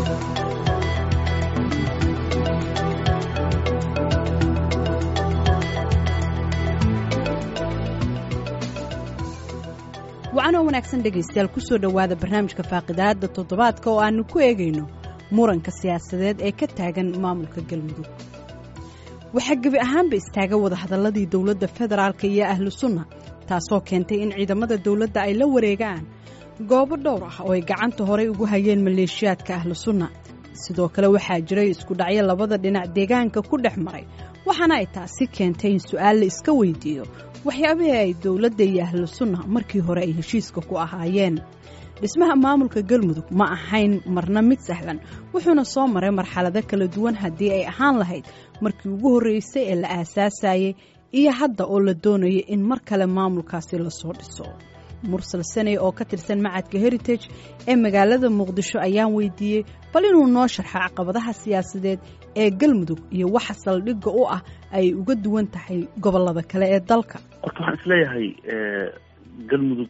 wacanoo wanaagsan dhegaystayaal kusoo dhowaada barnaamijka faaqidaadda toddobaadka oo aannu ku eegayno muranka siyaasadeed ee ka taagan maamulka galmudug waxaa gebi ahaanba istaaga wadahadalladii dowladda federaalka iyo ahlu sunna taasoo keentay in ciidamada dowladda ay la wareegaan goobo dhowr ah oo ay gacanta horay ugu hayeen maleeshiyaadka ahlu sunna sidoo kale waxaa jiray isku dhacyo labada dhinac deegaanka ku dhex maray waxaana ay taasi keentay in su'aal la iska weydiiyo waxyaabihii ay dowladda iyo ahlu sunna markii hore ay heshiiska ku ahaayeen dhismaha maamulka galmudug ma ahayn marna mid sahlan wuxuuna soo maray marxalado kala duwan haddii ay ahaan lahayd markii ugu horreysay ee la aasaasayey iyo hadda oo la doonaya in mar kale maamulkaasi lasoo dhiso mursal saney oo ka tirsan macadka heritage ee magaalada muqdisho ayaan weydiiyey bal inuu noo sharxo caqabadaha siyaasadeed ee galmudug iyo waxa saldhigga u ah ay uga duwan tahay gobollada kale ee dalka horta waxaan isleeyahay galmudug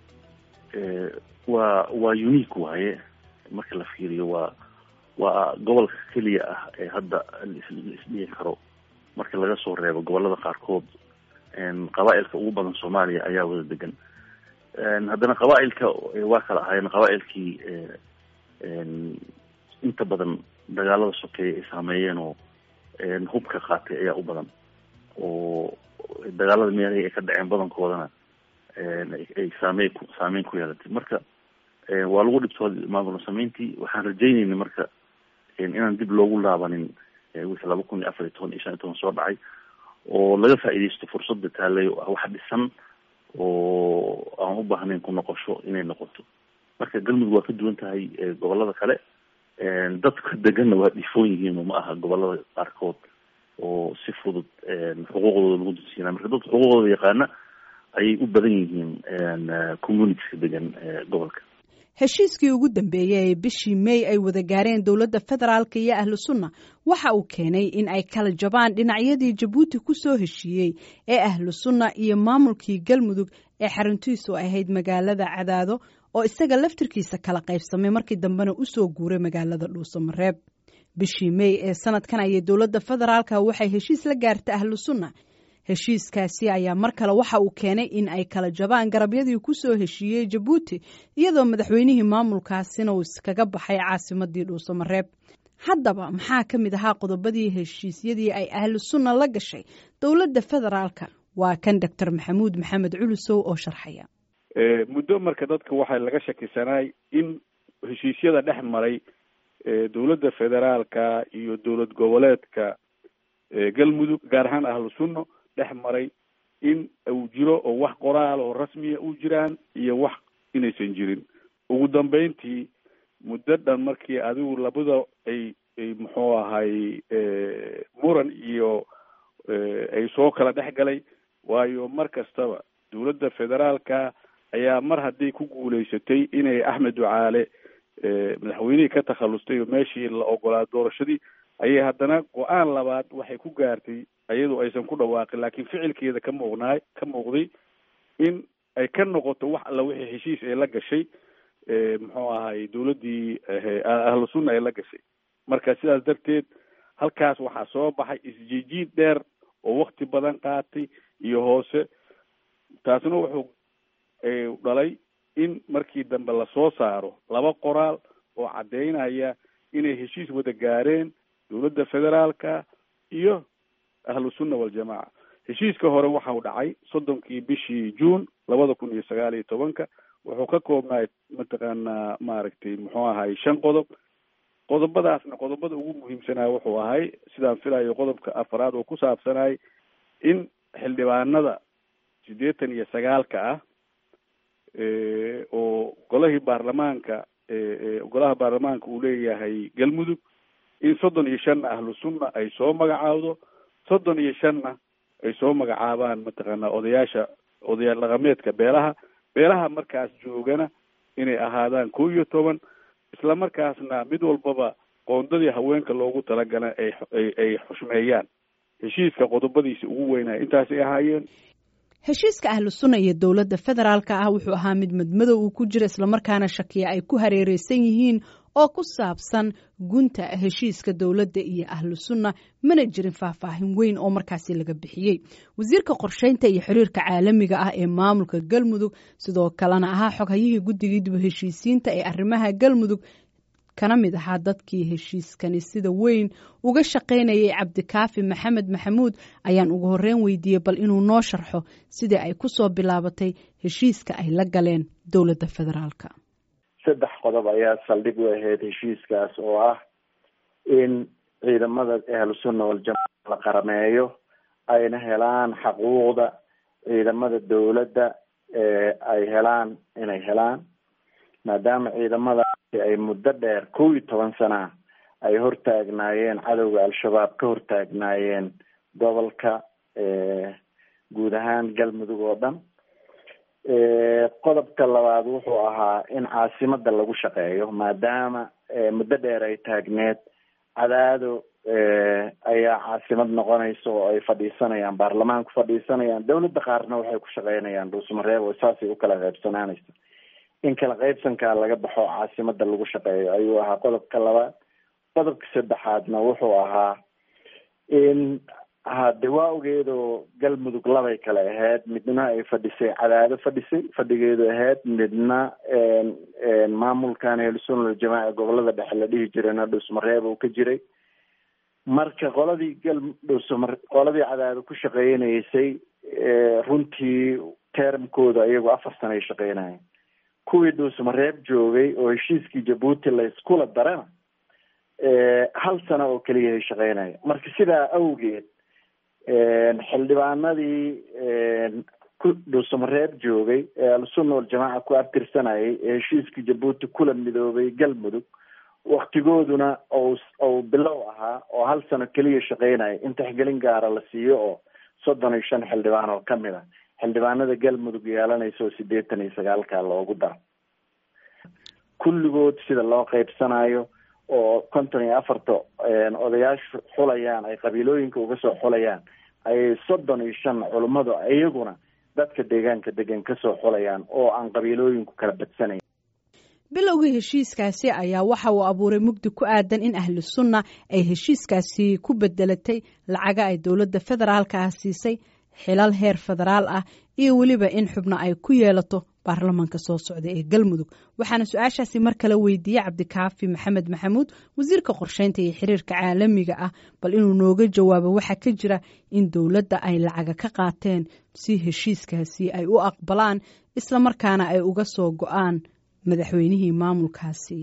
waa waa unique waaye marka la fiiriyo waa waa gobolka keliya ah ee hadda laisdhihi karo marka laga soo reebo gobolada qaarkood qabaa-ilka ugu badan soomaaliya ayaa wada degan haddana qabaa-ilka waa kala ahaayeen qabaa-ilkii inta badan dagaalada sokeeya ay saameeyeen oo hubka qaatay ayaa u badan oo dagaalada meelahii ay ka dhaceen badankoodana ay saameyn ku saameyn ku yeelatay marka waa lagu dhibtooday maamul sameyntii waxaan rajeynayna marka inaan dib loogu laabanin wixii laba kun iyo afar iyo toban iyo shan iyo toban soo dhacay oo laga faa'iidaysto fursadda taalay oo ah wax dhisan oo aan u baahnayn ku noqosho inay noqoto marka galmudug waa ka duwan tahay gobolada kale dadka deganna waa dhifoon yihiin ma aha gobolada qaarkood oo si fudud xuquuqdooda lagu dunsiinaa marka dadka xuquuqdooda yaqaana ayay u badan yihiin communitiska degan gobolka heshiiskii ugu dambeeyey ee bishii may ay wada gaareen dowladda federaalka iyo ahlu sunna waxa uu keenay in ay kala jabaan dhinacyadii jabuuti ku soo heshiiyey ee ahlu sunna iyo maamulkii galmudug ee xaruntiisu ahayd magaalada cadaado oo isaga laftirkiisa kala qaybsamay markii dambena u soo guuray magaalada dhuusamareeb bishii may ee sanadkan ayay dowladda federaalka waxay heshiis la gaartay ahlu sunna heshiiskaasi ayaa mar kale waxa uu keenay in ay kala jabaan garabyadii ku soo heshiiyey jabuuti iyadoo madaxweynihii maamulkaasina uu iskaga baxay caasimadii dhuusamareeb haddaba maxaa ka mid ahaa qodobadii heshiisyadii ay ahlu sunna la gashay dowladda federaalka waa kan doctor maxamuud maxamed culusow oo sharxaya muddo marka dadka waxaa laga shakisanaay in heshiisyada dhex maray dowladda federaalka iyo dowlad goboleedka galmudug gaar ahaan ahlu sunna dhex maray in uu jiro oo wax qoraal oo rasmiya u jiraan iyo wax inaysan jirin ugu dambeyntii muddo dhan markii adigu labada ay ay muxuu ahay muran iyo ay soo kala dhex galay waayo mar kastaba dowladda federaalka ayaa mar haddii ku guulaysatay inay axmed ducaale madaxweynihii ka takhallustay oo meeshii la ogolaa doorashadii ayay haddana go-aan labaad waxay ku gaartay iyadoo aysan ku dhawaaqin laakiin ficilkeeda ka muuqnaay ka muuqday in ay ka noqoto wax alla wixii heshiis ay la gashay muxuu ahay dowladdii ahlu sunna ay la gashay marka sidaas darteed halkaas waxaa soo baxay isjiijiid dheer oo wakti badan qaatay iyo hoose taasna wuxuu dhalay in markii dambe lasoo saaro laba qoraal oo caddeynaya inay heshiis wada gaareen dowladda federaalka iyo ahlu sunna waljamaaca heshiiska hore waxau dhacay soddonkii bishii juun labada kun iyo sagaal iyo tobanka wuxuu ka koobnaay mataqaanaa maaragtay muxuu ahay shan qodob qodobadaasna qodobada ugu muhiimsanaa wuxuu ahay sidaan filayo qodobka afaraad oo ku saabsanay in xildhibaanada siddeetan iyo sagaalka ah oo golahii baarlamaanka golaha baarlamaanka uu leeyahay galmudug in soddon iyo shanna ahlu sunna ay soo magacaawdo soddon iyo shanna ay soo magacaabaan mataqaanaa odayaasha odayaal dhaqameedka beelaha beelaha markaas joogana inay ahaadaan kow iyo toban isla markaasna mid walbaba qoondadii haweenka loogu talagala ay ay xushmeeyaan heshiiska qodobadiisa ugu weynaya intaasay ahaayeen heshiiska ahlu sunna iyo dowladda federaalka ah wuxuu ahaa mid madmadow uu ku jira islamarkaana shakiya ay ku hareereysan yihiin oo ku saabsan gunta heshiiska dowladda iyo ahlu sunna mana jirin faahfaahin weyn oo markaasi laga bixiyey wasiirka qorsheynta iyo xiriirka caalamiga ah ee maamulka galmudug sidoo kalena ahaa xoghayihii guddigii dib heshiisiinta ee arrimaha galmudug kana mid ahaa dadkii heshiiskani sida weyn uga shaqaynayay cabdikaafi maxamed maxamuud ayaan ugu horreyn weydiiyey bal inuu noo sharxo sidii ay ku soo bilaabatay heshiiska ay la galeen dowladda federaalka saddex qodob ayaa saldhig u ahayd heshiiskaas oo ah in ciidamada ahlu sunna waljamaca la qarameeyo ayna helaan xaquuqda ciidamada dowladda ay helaan inay helaan maadaama ciidamadaasi ay muddo dheer kow iyo toban sana ay hortaagnaayeen cadowga al-shabaab ka hortaagnaayeen gobolka guud ahaan galmudug oo dhan qodobka labaad wuxuu ahaa in caasimada lagu shaqeeyo maadaama muddo dheer ay taagneed cadaado ayaa caasimad noqonaysa oo ay fadhiisanayaan baarlamaanku fadhiisanayaan dowladda qaarna waxay ku shaqeynayaan dhuusmareeb oo saasay u kala qaybsanaanaysa in kala qaybsankaa laga baxo caasimada lagu shaqeeyo ayuu ahaa qodobka labaad qodobka saddexaadna wuxuu ahaa in hade waa ogeedoo galmudug labay kale ahayd midna ay fadhisay cadaado fadhisay fadhigeedu ahayd midna maamulkan ahlusunna aljamaaca gobolada dhexe la dhihi jirayna dhuusmareeb uu ka jiray marka qoladii gal dhuusmar qoladii cadaado ku shaqeynaysay runtii termkooda iyagu afar sana ay shaqeynayeen kuwii dhuusmareeb joogay oo heshiiskii jabuuti la iskula darana hal sano oo keliya ay shaqeynaya marka sidaa awgeed xildhibaanadii dhuusamareeb joogay ee al-sunna waljamaaca ku abtirsanayay ee heshiiskii jabuuti kula midoobay galmudug waktigooduna ou bilow ahaa oo hal sano keliya shaqeynaya in taxgelin gaara la siiyo oo soddon iyo shan xildhibaan oo kamid a xildhibaanada galmudug yeelanaysa oo sideetan iyo sagaalka loogu daro kulligood sida loo qeybsanayo oo konton iyo afarta odayaashu xulayaan ay qabiilooyinka uga soo xulayaan ayay soddon iyo shan culummadu iyaguna dadka deegaanka degan kasoo xulayaan oo aan qabiilooyinku kala badsanayn bilowgii heshiiskaasi ayaa waxa uu abuuray mugdi ku aadan in ahlu sunna ay heshiiskaasi ku bedelatay lacaga ay dowladda federaalka ah siisay xilal heer federaal ah iyo weliba in xubno ay ku yeelato baarlamaanka soo socda ee galmudug waxaana su-aashaasi mar kale weydiiyey cabdikaafi maxamed maxamuud wasiirka qorsheynta iyo xiriirka caalamiga ah bal inuu nooga jawaabo waxaa ka jira in dowladda ay lacaga ka qaateen si heshiiskaasi ay u aqbalaan isla markaana ay uga soo go-aan madaxweynihii maamulkaasi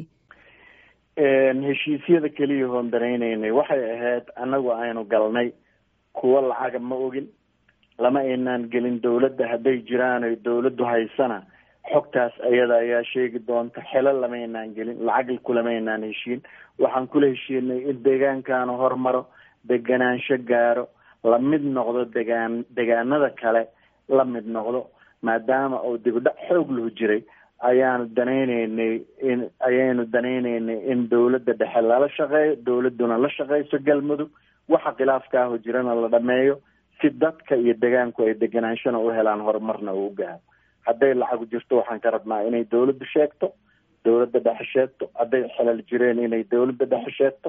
heshiisyada keliya hoon danaynaynay waxay ahayd annagu aynu galnay kuwo lacaga ma ogin lama aynaan gelin dowladda hadday jiraan oy dowladdu haysana xogtaas ayada ayaa sheegi doonta xelo lamaynaan gelin lacag kulamaynaan heshiin waxaan kula heshiinay in deegaankaanu hormaro deganaansho gaaro la mid noqdo degaan degaanada kale la mid noqdo maadaama uu dibdhac xoog lahu jiray ayaanu danayneynay in ayaynu danayneynay in dowladda dhexe lala shaqeeyo dowladduna la shaqeyso galmudug waxa khilaafkaaho jirana la dhameeyo si dadka iyo degaanku ay deganaanshana u helaan horumarna uu u gaaro hadday lacagu jirto waxaan ka rabnaa inay dowladdu sheegto dowladda dhexe sheegto hadday xelal jireen inay dowladda dhexe sheegto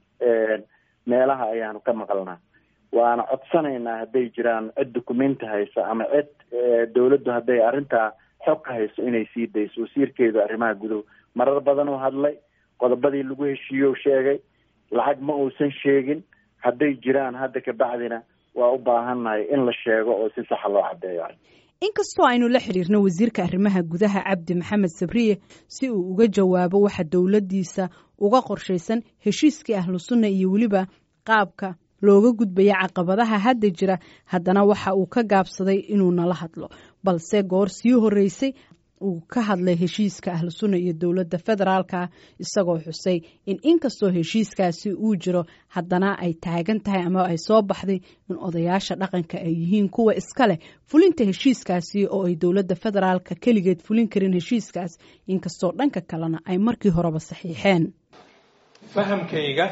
meelaha ayaanu ka maqalnaa waana codsanaynaa hadday jiraan cid dukumenti haysa ama cid dowladdu hadday arrintaa xog ka hayso inay sii dayso wasiirkeedu arrimaha guduhu marar badan uu hadlay qodobadii lagu heshiiyo sheegay lacag ma uusan sheegin hadday jiraan hadda kabacdina waa u baahannahay in la sheego oo si saxa loo caddeeyo inkastoo aynu la xiriirno wasiirka arrimaha gudaha cabdi maxamed sabriye si uu uga jawaabo waxa dowladdiisa uga qorshaysan heshiiskii ahlu sunna iyo weliba qaabka looga gudbaya caqabadaha hadda jira haddana waxa uu ka gaabsaday inuu nala hadlo balse goor sii horreysay uu ka hadlay heshiiska ahlu sunna iyo dowladda federaalka isagoo xusay in inkastoo heshiiskaasi uu jiro haddana ay taagan tahay ama ay soo baxday in odayaasha dhaqanka ay yihiin kuwa iska leh fulinta heshiiskaasi oo ay dowladda federaalka keligeed fulin karin heshiiskaas inkastoo dhanka kalena ay markii horeba saxiixeen fahamkayga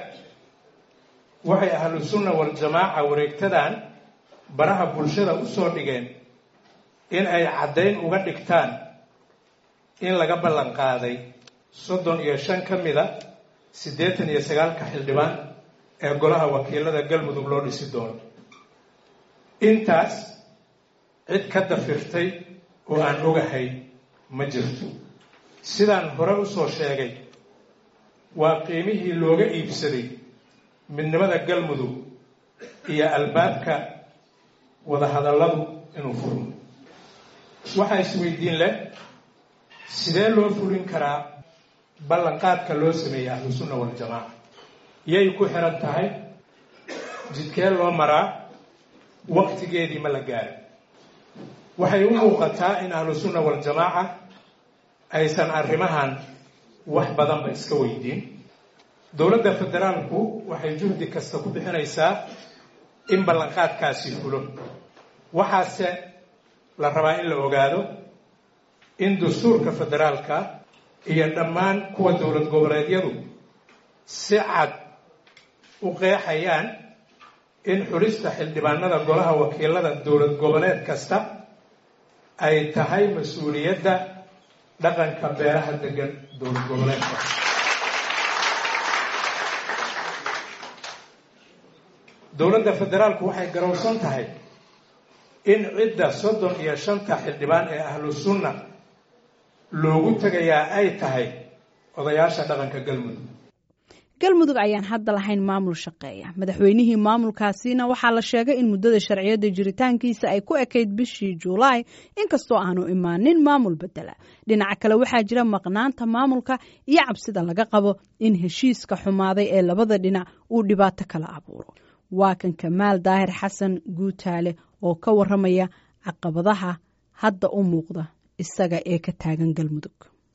waxay ahlu sunna waljamaaca wareegtadan baraha bulshada u soo dhigeen in ay caddayn uga dhigtaan in laga ballan qaaday soddon iyo shan ka mida siddeetan iyo sagaalka xildhibaan ee golaha wakiilada galmudug loo dhisi doono intaas cid ka dafirtay oo aan ogahay ma jirto sidaan hore usoo sheegay waa qiimihii looga iibsaday midnimada galmudug iyo albaabka wadahadalladu inuu furmo waxaa isweydiin leh sidee loo fulin karaa ballanqaadka loo sameeyey ahlusunna waljamaaca yay ku xiran tahay jidkee loo maraa waqtigeedii ma la gaarin waxay u muuqataa in ahlusunna waljamaaca aysan arrimahan wax badanba iska weydiin dowladda federaalku waxay juhdi kasta ku bixinaysaa in ballanqaadkaasi fulo waxaase la rabaa in la ogaado in dastuurka federaalka iyo dhammaan kuwa dowlad goboleedyadu si cad u qeexayaan in xulista xildhibaanada golaha wakiilada dowlad goboleed kasta ay tahay mas-uuliyadda dhaqanka beeraha degan dowlad goboleedka dowladda federaalku waxay garowsan tahay in cidda soddon iyo shanta xildhibaan ee ahlu sunna loogu tegayaa ay tahay odayaasha dhaqanka galmudug galmudug ayaan hadda lahayn maamul shaqeeya madaxweynihii maamulkaasina waxaa la sheegay in muddada sharciyada jiritaankiisa ay ku ekayd bishii juulaay inkastoo aanu imaanin maamul bedela dhinaca kale waxaa jira maqnaanta maamulka iyo cabsida laga qabo in heshiiska xumaaday ee labada dhinac uu dhibaato kala abuuro waa kan kamaal daahir xasan guutaale oo ka waramaya caqabadaha hadda u muuqda isaga ee ka taagan galmudug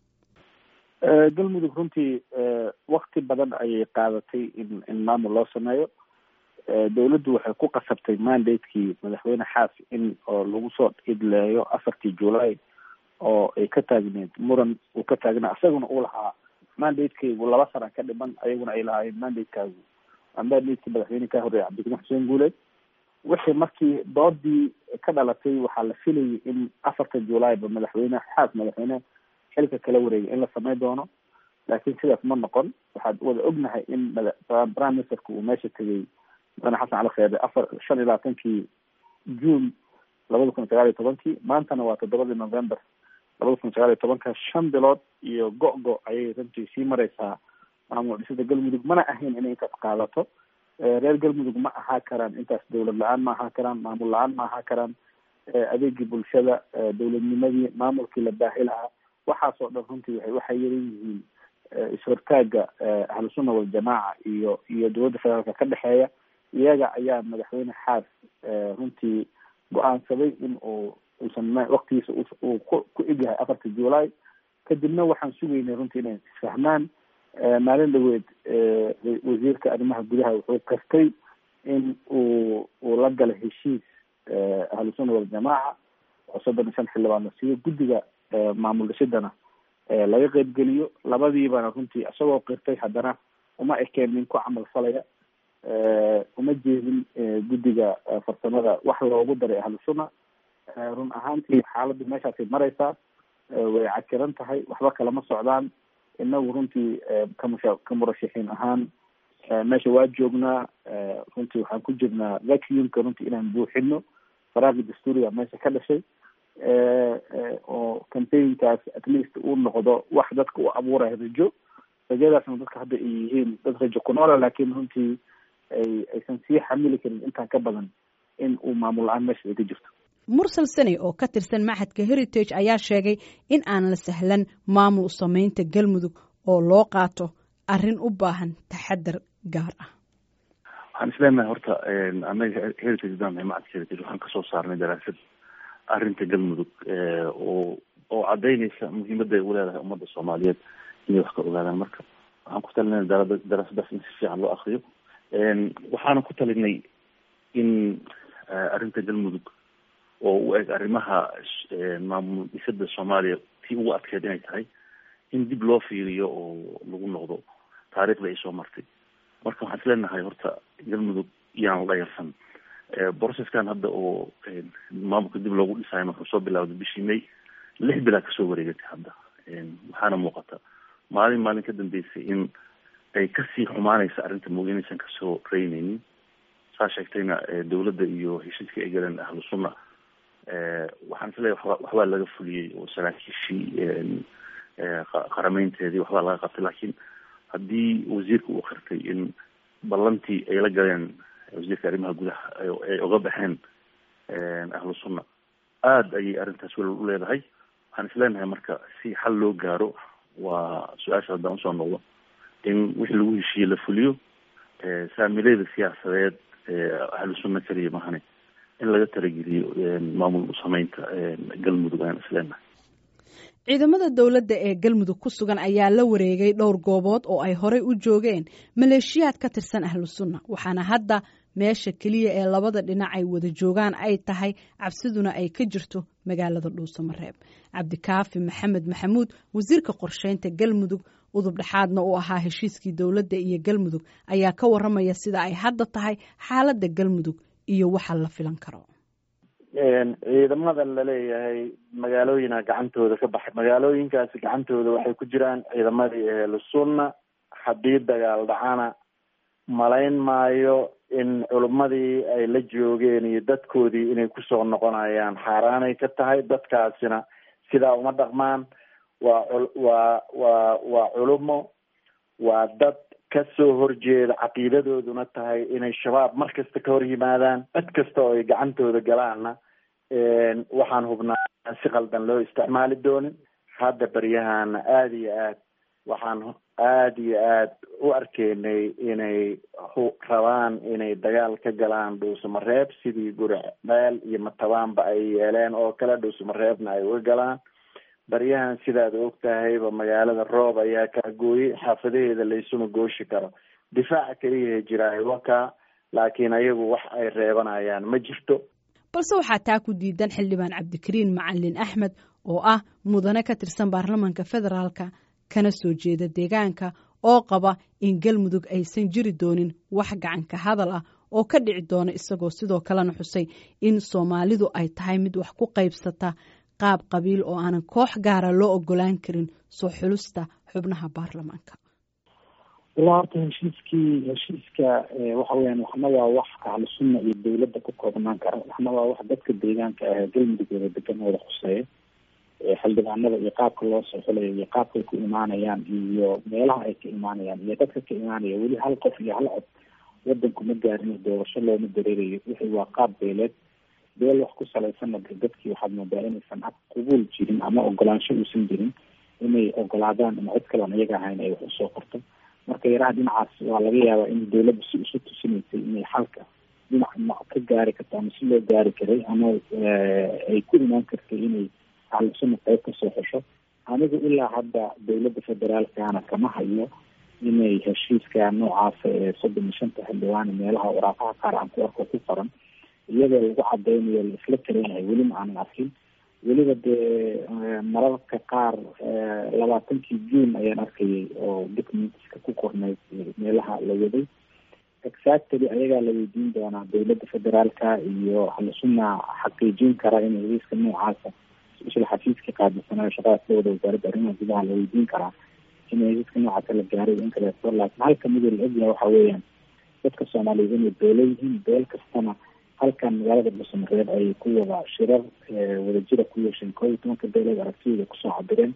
galmudug runtii wakti badan ayay qaadatay in in maamul loo sameeyo dawladdu waxay ku qasabtay mandatekii madaxweyne xaas in oo lagu soo idleeyo afartii july oo ay ka taagneed muran uu ka taagnaa isaguna uu lahaa mandatekaygu laba sana ka dhiman ayaguna ay lahaayeen mandatekaagu mandatekii madaxweyne ka horreeyay cabdikariim xuseen guuleed wixii markii doodii ka dhalatay waxaa la filayay in afarta july ba madaxweyne xaas madaxweyne xilka kala wareegay in la samey doono laakiin sidaas ma noqon waxaad wada ognahay in prime ministerka uu meesha tegay mudane xasan cali kheede afar shan iyo labaatankii june labada kun sagaal iyo tobankii maantana waa toddobadii november labada kun sagaal iyo tobanka shan bilood iyo go-go ayay runtii sii mareysaa maamul dhisida galmudug mana ahayn inay intaas qaadato reer galmudug ma ahaa karaan intaas dawlad la-aan ma ahaa karaan maamul la-aan ma ahaa karaan adeegii bulshada dawladnimadii maamulkii la baahi lahaa waxaasoo dhan runtii waay waxay yaran yihiin is-hortaaga ahlusunna waljamaaca iyo iyo dowladda federaalka ka dhexeeya iyaga ayaa madaxweyne xaas runtii go-aansaday in uu uusan waktigiisa uu ku ku egyahay afarta july kadibna waxaan sugaynay runtii inay isfahmaan maalin dhaweed wasiirka arrimaha gudaha wuxuu kastay in uu uu la galay heshiis ahlusunna waljamaaca oo soddon iyo shan xildhibaan la siiyo guddiga maamul dhisidana laga qeybgeliyo labadiibana runtii isagoo qirtay haddana uma ekeen nin ku camal falaya uma jeedin guddiga farsamada wax loogu daray ahlu sunna run ahaantii xaaladdu meeshaasay mareysaa way cakiran tahay waxba kalama socdaan inagu runtii kamusha ka murashaxiin ahaan meesha waa joognaa runtii waxaan ku jirnaa vacuumka runtii inaan buuxino faraaqi dastuuriga meesha ka dhashay oo campaignkaas at least uu noqdo wax dadka u abuuraya rajo rajadaasna dadka hadda ay yihiin dad rajo ku noola laakiin runtii ay aysan sii xamili karin intaan ka badan in uu maamul la-aan meesha ay ka jirto mursal sane oo ka tirsan maxadka heritage ayaa sheegay in aan la sahlan maamul sameynta galmudug oo loo qaato arrin u baahan taxadar gaar ah waxaan isleenahay horta anaga heritage baan macadka heritage waxaan kasoo saarnay daraasad arrinta galmudug oo oo cadaynaysa muhiimadda ay uleedahay ummadda soomaaliyeed inay wax ka ogaadaan marka waxaan ku talinay darada daraasadaas in si fiican loo akriyo waxaana ku talinay in arrinta galmudug oo u eg arrimaha maamul dhisada soomaaliya tii ugu adkeed inay tahay in dib loo fiiriyo oo lagu noqdo taariikhda ay soo martay marka waxaan isleenahay horta galmudug iyaan dhayarsan processkan hadda oo maamulka dib loogu dhisaayo wuxuu soo bilawday bishii may lix bilaa kasoo wareegatay hadda waxaana muuqata maalin maalin ka dambeysay in ay kasii xumaanaysa arrinta mooge inaysan kasoo reyneynin saa sheegtayna dawladda iyo heshiiska ay galeen ahlu sunna waxaan isleeyahy waba waxbaa laga fuliyey oo saraakiishii qarameynteedii waxbaa laga qabtay laakiin haddii wasiirka uu qirtay in ballantii ay la galeen wasiirka arrimaha gudaha ay oga baxeen ahlu sunna aada ayay arrintaas welwal u leedahay waxaan isleenahay marka si xal loo gaaro waa su-aasha haddaan usoo noqdo in wixii lagu heshiiyey la fuliyo saamileeda siyaasadeed ahlu sunna keliya mahane in laga talageliyo maamul sameynta galmudug ayaan isleenahay ciidamada dowladda ee galmudug ku sugan ayaa la wareegay dhowr goobood oo ay horey u joogeen maleeshiyaad ka tirsan ahlu sunna waxaana hadda meesha keliya ee labada dhinac ay wada joogaan ay tahay cabsiduna ay ka jirto magaalada dhuusamareeb cabdikaafi maxamed maxamuud wasiirka qorsheynta galmudug udub dhexaadna uu ahaa heshiiskii dowladda iyo galmudug ayaa ka waramaya sida ay hadda tahay xaaladda galmudug iyo waxa la filan karo ciidamada laleeyahay magaalooyina gacantooda ka baxay magaalooyinkaasi gacantooda waxay ku jiraan ciidamadii ehlu sunna haddii dagaal dhacana malayn maayo in culummadii ay la joogeen iyo dadkoodii inay kusoo noqonayaan xaaraanay ka tahay dadkaasina sidaa uma dhaqmaan waa waa waa waa culumo waa dad kasoo horjeeda caqiidadooduna tahay inay shabaab mar kasta ka hor yimaadaan cid kasta oo ay gacantooda galaanna waxaan hubnaa si qaldan loo isticmaali doonin hadda beryahana aada iyo aad waxaan aada iyo aad u arkeynay inay rabaan inay dagaal ka galaan dhuusamareeb sidii guri dheel iyo matabaanba ay yeeleen oo kale dhuusamareebna ay uga galaan baryahan sidaad og tahayba magaalada roob ayaa kaa gooyey xaafadaheeda laysuma gooshi karo difaaca keliyaha jiraayo wakaa laakiin ayagu wax ay reebanayaan ma jirto balse waxaa taa ku diidan xildhibaan cabdikariin macalin axmed oo ah mudane ka tirsan baarlamaanka federaalka kana soo jeeda deegaanka oo qaba in galmudug aysan jiri doonin wax gacanka hadal ah oo ka dhici doona isagoo sidoo kalena xusay in soomaalidu ay tahay mid wax ku qaybsata qaab qabiil oo aanan koox gaara loo ogolaan karin soo xulusta xubnaha baarlamaanka ilaa horta heshiiskii heshiiska waxa weyaan waxna waa wax ahlu sunna iyo dawladda ku koobnaan kara waxna waa wax dadka deegaanka ah galmudug wada degan wada khuseeya xildhibaanada iyo qaabka loo soo xulayo iyo qaabkay ku imaanayaan iyo meelaha ay ka imaanayaan iyo dadka ka imaanaya weli hal qof iyo hal cod wadanku ma gaarin doorasho looma dareerayo wixii waa qaab beeleed beel wax ku salaysanna de dadkii waxaad moodaa inaysan qubuul jirin ama ogolaansho uusan jirin inay ogolaadaan in cid kalean iyaga ahayn ay wax usoo qorto marka yaraha dhinacaas waa laga yaabaa in dawladda si isu tusinaysay inay xalka dhinac ma ka gaari karto ama si loo gaari karay ama ay ku imaan kartay inay ahlusuna qayb kasoo xesho anigu ilaa hadda dawladda federaalkana kama hayo inay heshiiska noocaasa ee soddon iyo shanta xildhibaane meelaha waraaqaha qaar aan ku arko ku qoran iyadoo lagu cadeynayo la isla kareenahay welima aanan arkin weliba dee mararka qaar labaatankii june ayaan arkayay oo documentska ku qornayd meelaha la waday exactly ayagaa la weydiin doonaa dawladda federaalka iyo ahlusuna xaqiijin kara in heliiska noocaasa isla xafiiska qaadisanayo shaqadaas la wada wasaaradda arrimaha gudaha la weydiin karaa in heliiska noocaasa la gaaray in kaleeto laakiin halka mida la ogyahay waxa weeyaan dadka soomaaliyeed inay beelo yihiin beel kastana halkan magaalada dhuusamareeb ay ku wada shirar wadajira ku yeesheen koo iyo tobanka beeleed aragtiyooda kusoo cabireen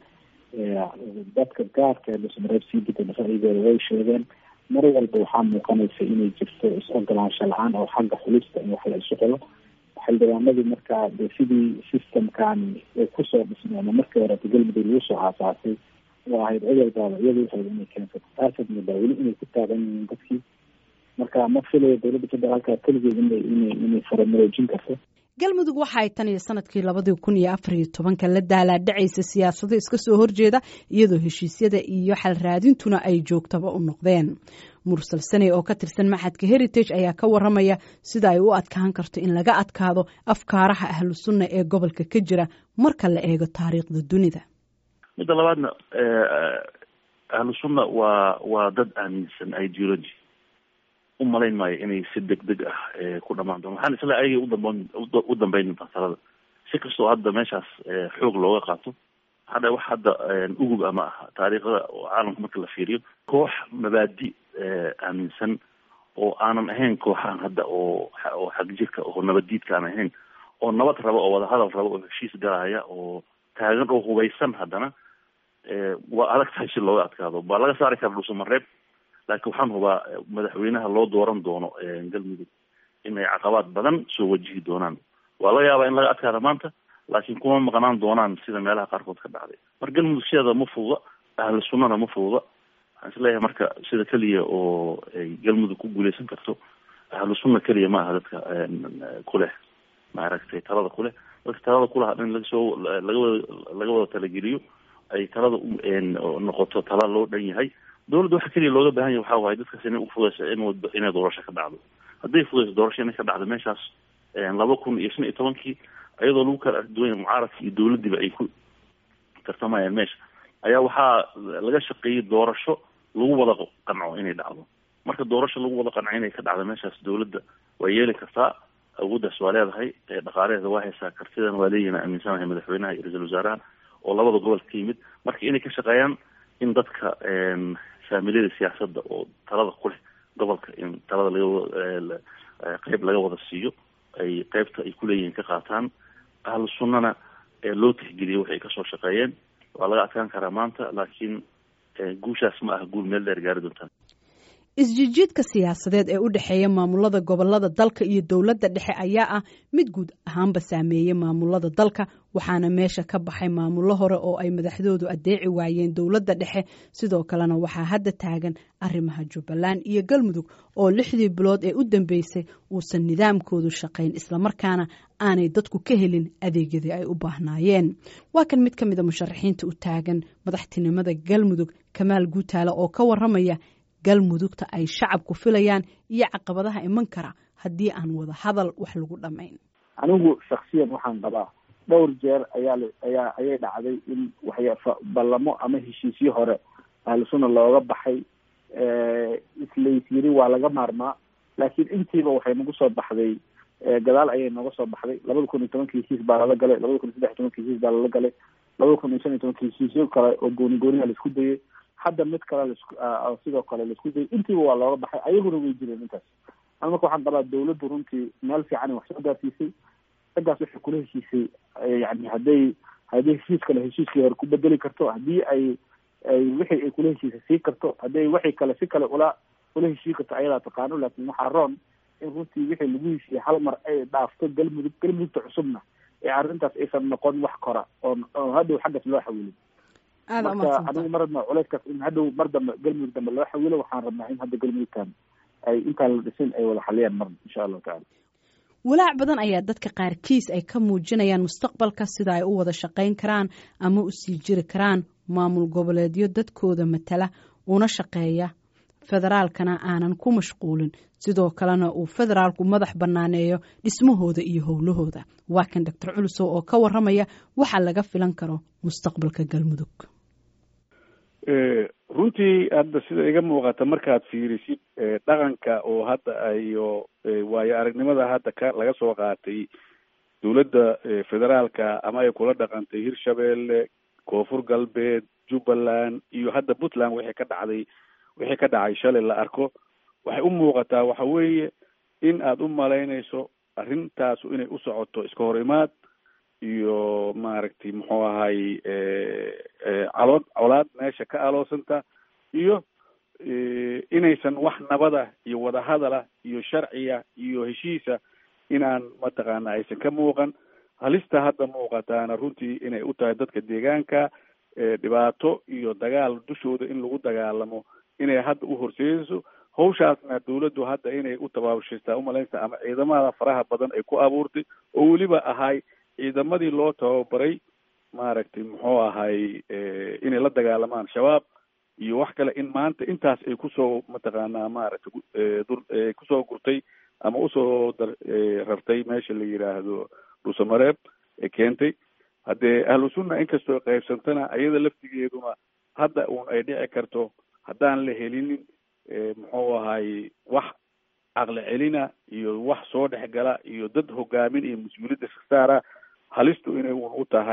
dadka gaarka ee dhuusamareeb sii degan ra'yigooda way sheegeen mar walba waxaa muuqanaysa inay jirto is-ogolaansho la-aan oo xagga xulista in wax la isu xulo xildhibaanadii markaa de sidii systemkan ay kusoo dhismeen markii hore galmudug lagu soo aasaasay oo ahayd cudurdaaba iyadu waxayd inay keensato taasaad moodaa weli inay ku taagan yihiin dadkii marka ma filayo dowladda federaalka keligeed inay inay inay faramaroojin karto galmudug waxa ay tan iyo sanadkii labadii kun iyo afar iyo tobanka la daalaadhacaysa siyaasado iska soo horjeeda iyadoo heshiisyada iyo xal raadintuna ay joogtaba u noqdeen mursal saney oo ka tirsan maxadka heritage ayaa ka waramaya sida ay u adkaan karto in laga adkaado afkaaraha ahlu sunna ee gobolka ka jira marka la eego taariikhda dunida midda labaadna ahlu sunna waa waa dad aaminsan ideology u malayn maayo inay si deg deg ah ku dhamaan doon waxaan isla ayagay udamban u dambeyn masalada si kastoo hadda meeshaas xoog looga qaato hadha wax hadda ugub ama ah taariikhda caalamka marka la fiiriyo koox mabaadi aaminsan oo aanan ahayn kooxaan hadda oo oo xagjirka oo nabaddiidka aan ahayn oo nabad raba oo wadahadal raba oo heshiis galaya oo taagan oo hubaysan haddana waa adag tahay si looga adkaado baa laga saari kara dhuusamareeb laakiin waxaan hubaa madaxweynaha loo dooran doono galmudug inay caqabaad badan soo wajihi doonaan waa laga yaabaa in laga adkaada maanta laakiin kuma maqnaan doonaan sida meelaha qaarkood ka dhacday marka galmudug sideeda ma fududa ahlu sunnana ma fududa waxaan isleeyahay marka sida keliya oo ay galmudug ku guuleysan karto ahlu sunna keliya ma aha dadka kuleh maaragtay talada kuleh dadka talada kuleh in lagasoo laga wada laga wada talageliyo ay talada noqoto tala loo dhan yahay dowladda waxa keliya looga baahan yahay waxa waaye dadkaas inay ufudeysa in inay doorasho ka dhacdo hadday fudeyso doorasho inay ka dhacdo meeshaas laba kun iyo shan iyo tobankii iyadoo lagu kala arduwanya mucaaradka iyo dowladdiiba ay ku tartamayaan meesha ayaa waxaa laga shaqeeyey doorasho lagu wada qanco inay dhacdo marka doorasho lagu wada qanco inay ka dhacdo meeshaas dowladda waa yeeli kartaa awooddaas waa leedahay dhaqaalaheeda waa haysaa kartidana waa leeyihin aaminsanahay madaxweynaha iyo ra-iisul wasaaraha oo labada gobol ka yimid marka inay ka shaqeeyaan in dadka faamiliyada siyaasadda oo talada ku leh gobolka in talada laga qeyb laga wada siiyo ay qeybta ay kuleeyihiin ka qaataan ahlu sunnana loo tixgeliyo waxay kasoo shaqeeyeen waa laga adkaan karaa maanta laakiin guushaas ma aha guul meel dheer gaari doontaan isjijiidka siyaasadeed ee u dhexeeya maamulada gobolada dalka iyo dowladda dhexe ayaa ah mid guud ahaanba saameeyey maamulada dalka waxaana meesha ka baxay maamullo hore oo ay madaxdoodu adeeci waayeen dowladda dhexe sidoo kalena waxaa hadda taagan arrimaha jubbaland iyo galmudug oo lixdii bilood ee u dambeysay uusan nidaamkoodu shaqayn islamarkaana aanay dadku ka helin adeegyadii ay u baahnaayeen waa kan mid ka mida musharaxiinta u taagan madaxtinimada galmudug kamaal guutaale oo ka waramaya galmudugta ay shacabku filayaan iyo caqabadaha iman kara haddii aan wada hadal wax lagu dhamayn anigu shaksiyan waxaan qabaa dhowr jeer ayaa ayaa ayay dhacday in waxya ballamo ama heshiisyo hore ahlu sunna looga baxay islays yiri waa laga maarmaa laakiin intiiba waxay nagu soo baxday gadaal ayay nooga soo baxday labada kun iyo tobankii heshiis baa lala galay labada kun iyo saddex iyo tobankii heshiis baa lala galay labada kun iyo shan iyo tobankii heshiisyo kale oo gooni gooniha laisku dayay hadda mid kale las sidoo kale laisku dayay intiiba waa looga baxay ayaguna way jireen intaas an marka waxaan qabaa dawladdu runtii meel fiican wax soo gaarsiisay raggaas waxay kula heshiisay yani hadday hadday heshiis kale heshiiskii hore ku bedeli karto haddii ay ay wixii ay kula heshiisay sii karto hadday wixii kale si kale ula ula heshii karto ayadaa taqaano laakin waxaa roon in runtii wixii lagu heshiiyey hal mar ay dhaafto galmudug galmudugta cusubna ee arrintaas aysan noqon wax kora oo oo hadhow xaggaas loo xawilin marka anigu ma rabna culeyskaas in hadhow mar dambe galmudug dambe loo xawilo waxaan rabnaa in hadda galmudugtan ay intaan la dhisin ay wada xaliyaan mar insha allahu tacala walaac badan ayaa dadka qaarkiis ay ka muujinayaan mustaqbalka sida ay u wada shaqayn karaan ama u sii jiri karaan maamul goboleedyo dadkooda matala una shaqeeya federaalkana aanan ku mashquulin sidoo kalena uu federaalku madax bannaaneeyo dhismahooda iyo howlahooda waa kan doctor culusow oo ka waramaya waxa laga filan karo mustaqbalka galmudug runtii hadda sida iga muuqata markaad fiirisid dhaqanka oo hadda iyo waayo aragnimada hadda ka laga soo qaatay dowladda federaalka ama ay kula dhaqantay hirshabeelle koonfur galbeed jubbaland iyo hadda puntland wixii ka dhacday wixii ka dhacay shalay la arko waxay u muuqataa waxa weeye in aada u malaynayso arrintaasu inay u socoto iska hor imaad iyo maaragtay muxuu ahay calood colaad meesha ka aloosanta iyo inaysan wax nabada iyo wadahadala iyo sharciya iyo heshiisa inaan mataqaana aysan ka muuqan halista hadda muuqataana runtii inay u tahay dadka deegaanka dhibaato iyo dagaal dushooda in lagu dagaalamo inay hadda u horseedayso hawshaasna dawladdu hadda inay u tabaabushaystaa umalaynaysa ama ciidamada faraha badan ay ku abuurtay oo weliba ahay ciidamadii loo tababaray maaragtay muxuu ahay inay la dagaalamaan shabaab iyo wax kale in maanta intaas ay kusoo mataqaanaa maaragtay dur kusoo gurtay ama usoo dar rartay meesha la yidhaahdo dhuusamareeb ee keentay haddee ahlu sunna inkastoo qaybsantana iyada laftigeeduna hadda uun ay dhici karto haddaan la helinin muxuu ahay wax caqli celina iyo wax soo dhex gala iyo dad hogaamin iyo mas-uuliyadda iska saara halistu inay uun u tahay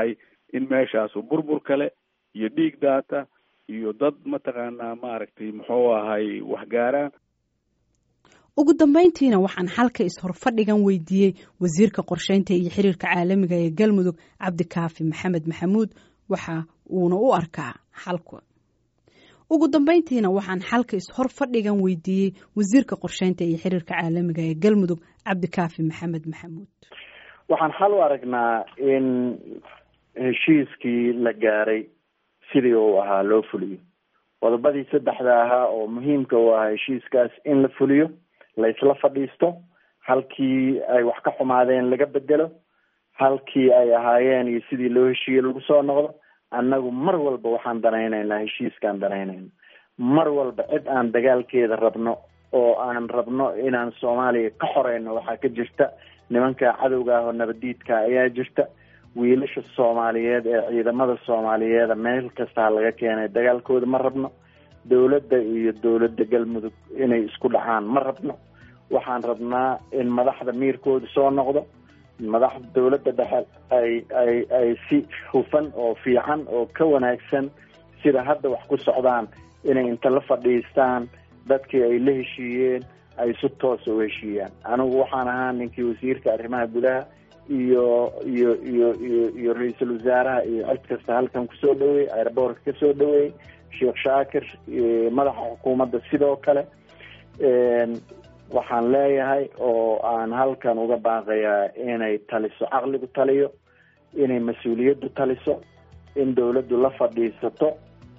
in meeshaasu burbur kale iyo dhiig daata iyo dad mataqaanaa maaragtay muxuu ahay waxgaaraan ugu dambeyntiina waxaan xalka is-horfadhigan weydiiyey wasiirka qorsheynta iyo xiriirka caalamiga ee galmudug cabdikaafi maxamed maxamuud waxa uuna u arkaa xalka ugu dambeyntiina waxaan xalka is-hor fadhigan weydiiyey wasiirka qorsheynta iyo xiriirka caalamiga ee galmudug cabdikaafi maxamed maxamuud waxaan xal u aragnaa in heshiiskii la gaaray sidii uu ahaa loo fuliyo qodobadii saddexda ahaa oo muhiimka u ahaa heshiiskaas in la fuliyo la isla fadhiisto halkii ay wax ka xumaadeen laga bedelo halkii ay ahaayeen iyo sidii loo heshiiyey lagu soo noqdo annagu mar walba waxaan danaynaynaa heshiiskaan danaynayna mar walba cid aan dagaalkeeda rabno oo aan rabno inaan soomaaliya ka xoreyno waxaa ka jirta nimanka cadowga ah oo nabadiidka ayaa jirta wiilasha soomaaliyeed ee ciidamada soomaaliyeeda meel kastaa laga keenay dagaalkooda ma rabno dowladda iyo dowladda galmudug inay isku dhacaan ma rabno waxaan rabnaa in madaxda miirkooda soo noqdo madaxda dowladda dhexe ay ay ay si hufan oo fiican oo ka wanaagsan sida hadda wax ku socdaan inay inta la fadhiistaan dadkii ay la heshiiyeen ay si toosa u heshiiyaan anigu waxaan ahaa ninkii wasiirka arrimaha gudaha iyo iyo iyo iyo iyo ra-iisul wasaaraha iyo cid kasta halkan kusoo dhaweeyey airboortka kasoo dhaweeyey sheekh shaakir madaxa xukuumadda sidoo kale waxaan leeyahay oo aan halkan uga baaqayaa inay taliso caqligu taliyo inay mas-uuliyaddu taliso in dowladdu la fadhiisato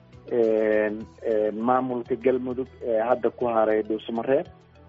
maamulka galmudug ee hadda ku haray dhuusmareeb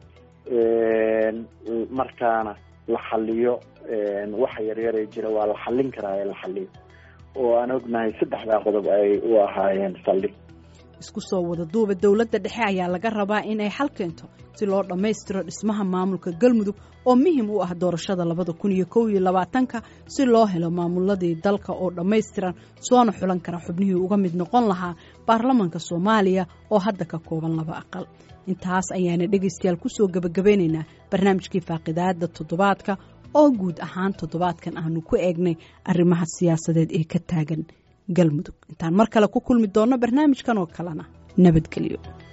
markaana la xaliyo waxa yaryaree jira waa la xallin karaa ee la xaliyo oo aan ognahay saddexdaa qodob ay u ahaayeen saldhig isku soo wada duuba dowladda dhexe ayaa laga rabaa inay xal keento si loo dhammaystiro dhismaha maamulka galmudug oo muhim u ah doorashada labada kun iyo kow iyo labaatanka si loo helo maamuladii dalka oo dhammaystiran soona xulan kara xubnihii uga mid noqon lahaa baarlamanka soomaaliya oo hadda ka kooban laba aqal intaas ayaana dhegaystayaal kusoo gebagabeynaynaa barnaamijkii faaqidaada toddobaadka oo guud ahaan toddobaadkan aanu ku eegnay arrimaha siyaasadeed ee ka taagan galmudug intaan mar kale ku kulmi doonno barnaamijkan oo kalena nabadgelyo